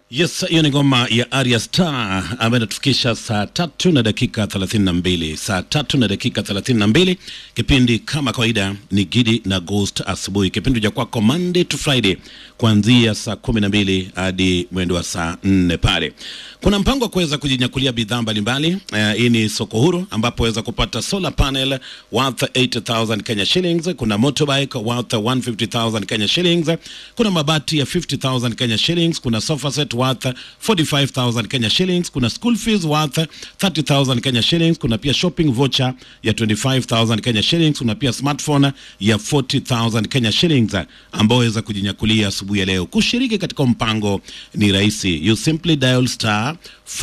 Yes, hiyo ni ngoma ya Arya Star ambayo inatufikisha saa tatu na dakika 32. Saa tatu na dakika 32. Kipindi kama kawaida ni Gidi na Ghost asubuhi, kipindi cha kwako Monday to Friday kuanzia saa kumi na mbili hadi mwendo wa saa nne pale. Kuna mpango wa kuweza kujinyakulia bidhaa mbalimbali. Uh, hii ni soko huru ambapo waweza kupata solar panel worth 80,000 Kenya shillings, kuna motorbike worth 150,000 Kenya shillings, kuna mabati ya 50,000 Kenya shillings, kuna sofa set worth 45,000 Kenya shillings, kuna school fees worth 30,000 Kenya shillings, kuna pia shopping voucher ya 25,000 Kenya shillings, kuna pia smartphone ya 40,000 Kenya shillings ambao waweza kujinyakulia asubuhi ya leo. Kushiriki katika mpango ni rahisi, you simply dial star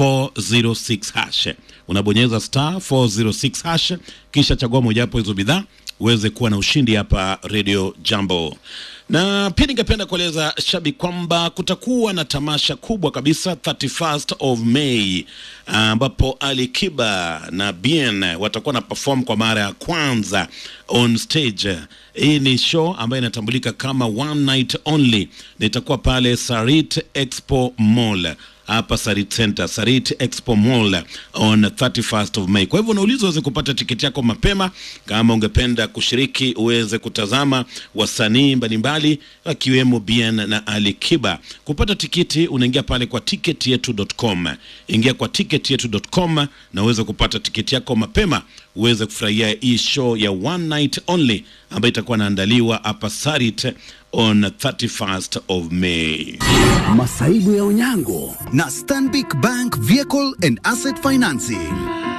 406 hash, unabonyeza star 406 hash, kisha chagua mojawapo hizo bidhaa uweze kuwa na ushindi hapa Radio Jambo. Na pia ningependa kueleza shabi kwamba kutakuwa na tamasha kubwa kabisa 31st of May ambapo Ali Kiba na Bien watakuwa na perform kwa mara ya kwanza on stage. Hii ni show ambayo inatambulika kama one night only na itakuwa pale Sarit Expo Mall hapa Sarit Center, Sarit Expo Mall on 31st of May. Kwa hivyo unauliza uweze kupata tiketi yako mapema, kama ungependa kushiriki uweze kutazama wasanii mbalimbali akiwemo Bien na Ali Kiba. Kupata tiketi unaingia pale kwa ticketyetu.com. Ingia kwa ticketyetu.com na uweze kupata tiketi yako mapema uweze kufurahia hii show ya one night only ambayo itakuwa inaandaliwa hapa Sarit on 31st of May. Masaibu ya Onyango na Stanbic Bank Vehicle and Asset Financing.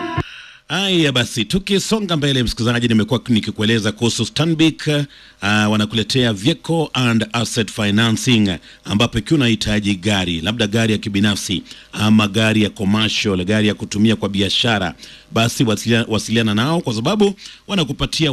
Haya basi, tukisonga mbele, msikilizaji, nimekuwa nikikueleza kuhusu Stanbic uh, wanakuletea vehicle and asset financing, ambapo ikiwa unahitaji gari, labda gari ya kibinafsi ama gari ya commercial, gari ya kutumia kwa biashara, basi wasiliana, wasiliana nao kwa sababu wanakupatia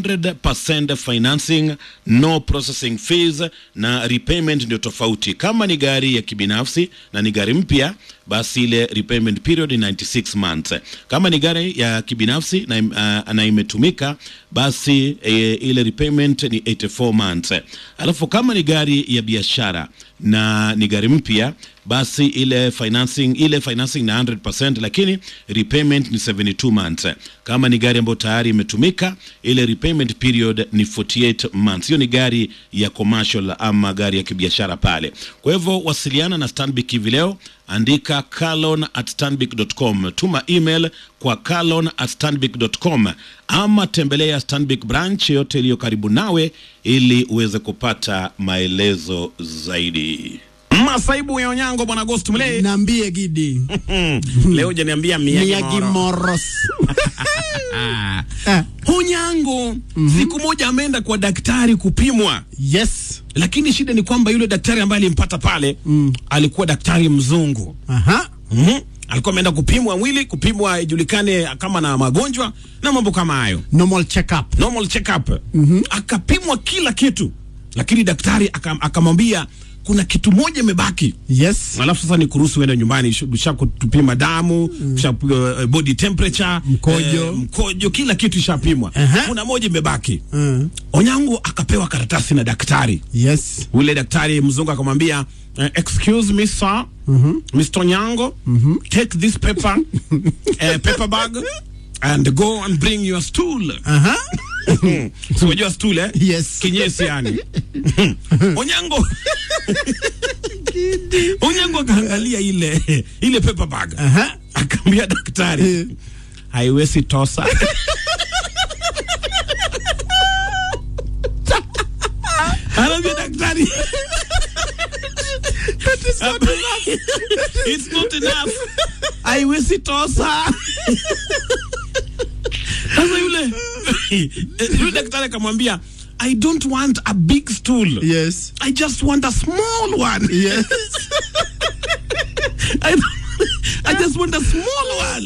100% financing, no processing fees na repayment ndio tofauti. Kama ni gari ya kibinafsi na ni gari mpya, basi ile repayment period ni 96 months. Kama ni gari ya kibinafsi na, uh, na imetumika basi e, ile repayment ni 84 months. Alafu kama ni gari ya biashara na ni gari mpya basi ile financing ile financing na 100% lakini repayment ni 72 months. Kama ni gari ambayo tayari imetumika ile repayment period ni 48 months. Hiyo ni gari ya commercial ama gari ya kibiashara pale. Kwa hivyo wasiliana na Stanbic hivi leo, andika kalon at stanbic.com, tuma email kwa kalon at stanbic.com ama tembelea Stanbic branch yote iliyo karibu nawe ili uweze kupata maelezo zaidi. Masaibu ya Onyango bwana Ghost Mle. Nambie Gidi. Leo hujaniambia Miyagi Miyagi Moro. Moros. Ah. Ah, Onyango siku moja ameenda kwa daktari kupimwa, yes. lakini shida ni kwamba yule daktari ambaye alimpata pale alikuwa daktari mzungu. Aha. Mhm. Alikuwa ameenda kupimwa mwili, kupimwa ijulikane kama na magonjwa na mambo kama hayo, Normal check-up. normal check up. Akapimwa kila kitu, lakini daktari aka- akamwambia kuna kitu moja imebaki Yes. alafu sasa ni kuruhusu uende nyumbani, usha kutupima damu usha uh, body temperature Mkojo. eh, mkojo, kila kitu ishapimwa. Aha. Kuna moja imebaki. Uh, Onyango akapewa karatasi na daktari. yes. Ule daktari mzungu akamwambia uh, excuse me sir Mr. Onyango take this paper uh, paper bag and go and bring your stool. Aha. Si unajua stool eh? Yes. Kinyesi yani. Onyango Onyango akaangalia ile ile paper bag. Aha. Akaambia daktari haiwezi tosa. Anaambia daktari It's not enough. Haiwezi tosa. Sasa yule yule daktari akamwambia I don't want a big stool. Yes. I just want a small one. Yes. I, I just want a small one.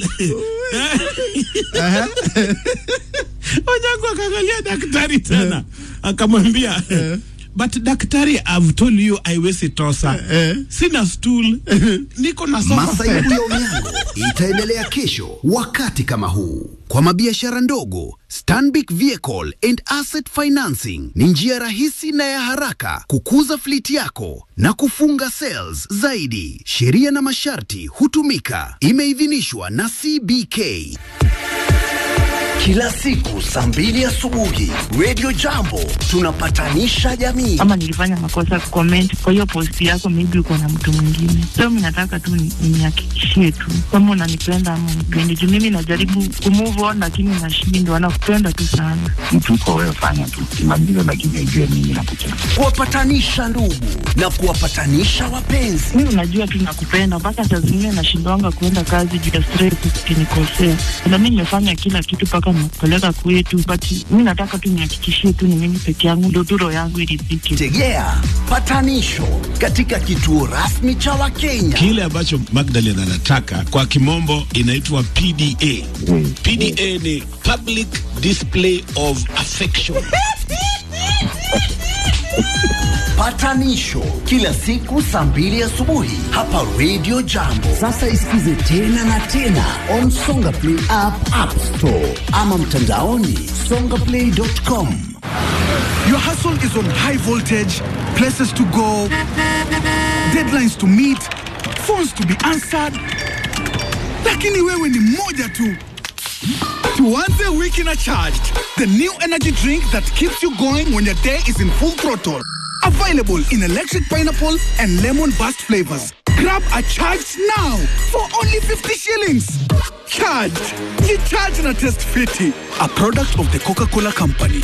Onyango akaangalia daktari tena akamwambia but daktari I've told you haiwezi tosa sina stool niko na sofa Masaibu set. ya Onyango itaendelea kesho wakati kama huu. Kwa mabiashara ndogo, Stanbic Vehicle and Asset Financing ni njia rahisi na ya haraka kukuza fliti yako na kufunga sales zaidi. Sheria na masharti hutumika. Imeidhinishwa na CBK. Kila siku saa mbili asubuhi, Radio Jambo tunapatanisha jamii. ama nilifanya makosa kucomment kwa hiyo post yako, maybe uko na mtu mwingine. So mimi nataka tu ni- nihakikishie tu kama unanipenda ama unipendi, juu mimi najaribu kumove on lakini nashindwa. Nakupenda tu sana. mtu uko wewe, fanya tu kimaliza, lakini ujue mimi nakupenda. kuwapatanisha ndugu na kuwapatanisha wapenzi. Mimi unajua tu nakupenda, mpaka saa zingine nashindwanga kuenda kazi juu ya stress, ukinikosea. Na mimi nimefanya kila kitu mpaka nimekupeleka kwetu, but mimi nataka tu nihakikishie tu ni mimi peke yangu, ndio tu roho yangu iridhike. Tegea patanisho katika kituo rasmi cha Wakenya. kile ambacho Magdalene anataka kwa kimombo inaitwa PDA. PDA ni public display of affection. Patanisho kila siku saa mbili asubuhi hapa Radio Jambo. Sasa isikize tena na tena on Songa Play app, App Store ama mtandaoni songaplay.com. Your hustle is on high voltage, places to go, deadlines to meet, phones to be answered. Lakini wewe ni moja tu. Tuanze wiki na charged, the new energy drink that keeps you going when your day is in full throttle. Available in electric pineapple and lemon burst flavors. Grab a charged now for only 50 shillings. Charged. Ye charge na test fiti. A product of the Coca-Cola Company.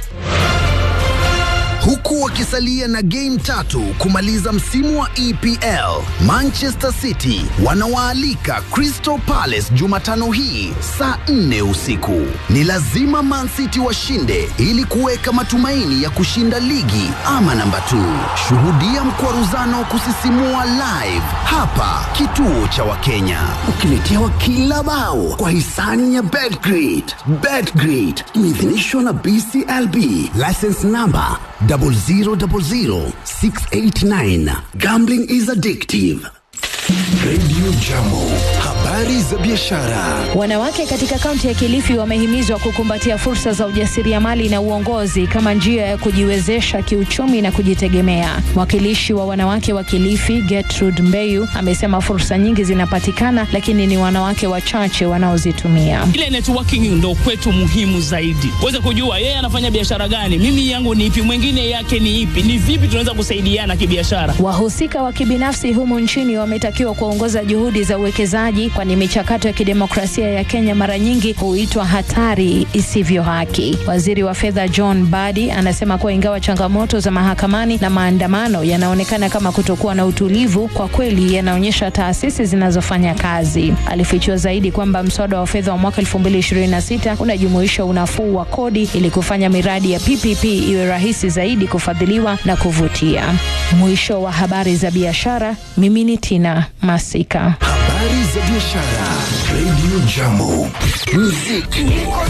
huku wakisalia na game tatu kumaliza msimu wa EPL. Manchester City wanawaalika Crystal Palace Jumatano hii saa nne usiku. Ni lazima Man City washinde ili kuweka matumaini ya kushinda ligi ama namba 2. Shuhudia mkwaruzano kusisimua live hapa kituo cha Wakenya, ukiletewa kila bao kwa hisani ya Betgrid. Betgrid imeidhinishwa na BCLB, license number 0000689. Gambling is addictive. Radio Jambo, habari za biashara. Wanawake katika kaunti ya Kilifi wamehimizwa kukumbatia fursa za ujasiriamali na uongozi kama njia ya kujiwezesha kiuchumi na kujitegemea. Mwakilishi wa wanawake wa Kilifi, Gertrude Mbeyu, amesema fursa nyingi zinapatikana, lakini ni wanawake wachache wanaozitumia. ile networking ndo kwetu muhimu zaidi, uweze kujua yeye anafanya biashara gani, mimi yangu ni ipi, mwingine yake ni ipi, ni vipi tunaweza kusaidiana kibiashara. Wahusika wa kibinafsi humu nchini wametakiwa kuongoza juhudi za uwekezaji, kwani michakato ya kidemokrasia ya Kenya mara nyingi huitwa hatari isivyo haki. Waziri wa fedha John Badi anasema kuwa ingawa changamoto za mahakamani na maandamano yanaonekana kama kutokuwa na utulivu, kwa kweli yanaonyesha taasisi zinazofanya kazi. Alifichua zaidi kwamba mswada wa fedha wa mwaka 2026 unajumuisha unafuu wa kodi ili kufanya miradi ya PPP iwe rahisi zaidi kufadhiliwa na kuvutia. Mwisho wa habari za biashara, mimi ni Tina Masika. Habari za biashara. Radio Jambo. Muziki